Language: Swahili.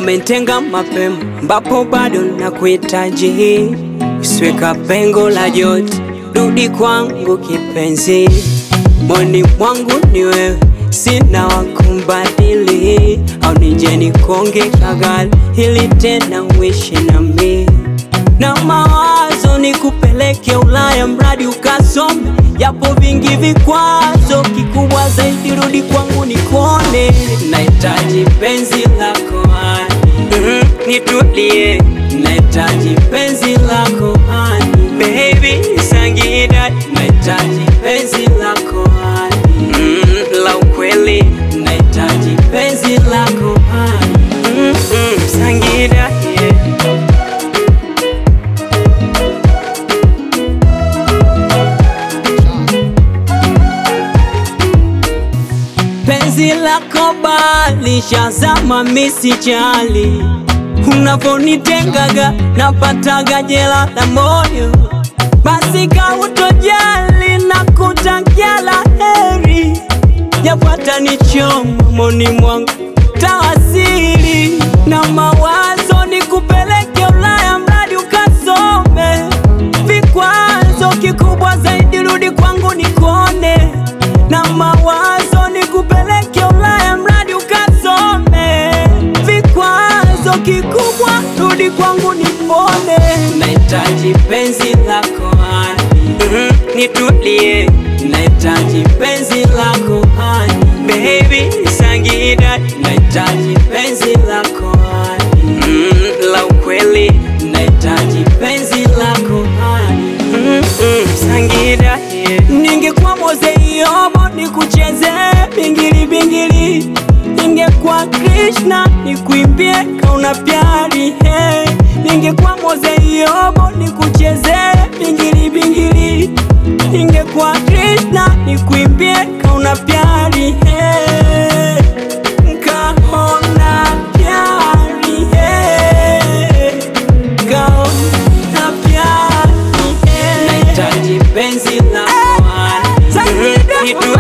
umentenga mapema, ambapo bado nakuhitaji. Usiweka pengo la joto, rudi kwangu kipenzi, moni mwangu ni wewe, sina wakumbadili, au nije nikonge kagali ili tena uishi nami na mawazo ni kupeleke Ulaya, mradi ukasome, yapo vingi vikwazo, kikubwa zaidi rudi kwangu nikone, nahitaji penzi lako hani, mm, nitulie, nahitaji penzi lako hani, baby Sangida, nahitaji penzi lako hani, mm, la ukweli, nahitaji penzi lako hani, mm, mm, Sangida yeah. Penzi lako bali shazama misijali, unavonitengaga napataga jela la moyo, basi kautojali na kutakia la heri, yapata nichoma moni mwangu tawasili na mawazo ni kupeleke Ulaya, mradi ukasome, vikwazo kikubwa zaidi rudi kwangu nikone na mawazo ni kupeleke Ulaya mradi ukasome, vikwazo kikubwa rudi kwangu nipone, nahitaji penzi lako hani, mm, nitulie, nahitaji penzi lako hani, baby Sangida, nahitaji penzi lako hani, mm, la ukweli, nahitaji penzi lako hani, mm, mm, Sangida yeah. Ningekuwa Mose Yobo nikucheze bingili bingili, ningekuwa Krishna nikuimbie kauna pyari hey. Ningekuwa Mose Yobo nikucheze bingili bingili, ningekuwa Krishna nikuimbie kauna pyari hey. Kaona pyari hey. Kaona pyari hey. Nahitaji penzi lako hani, Sangida, nitulie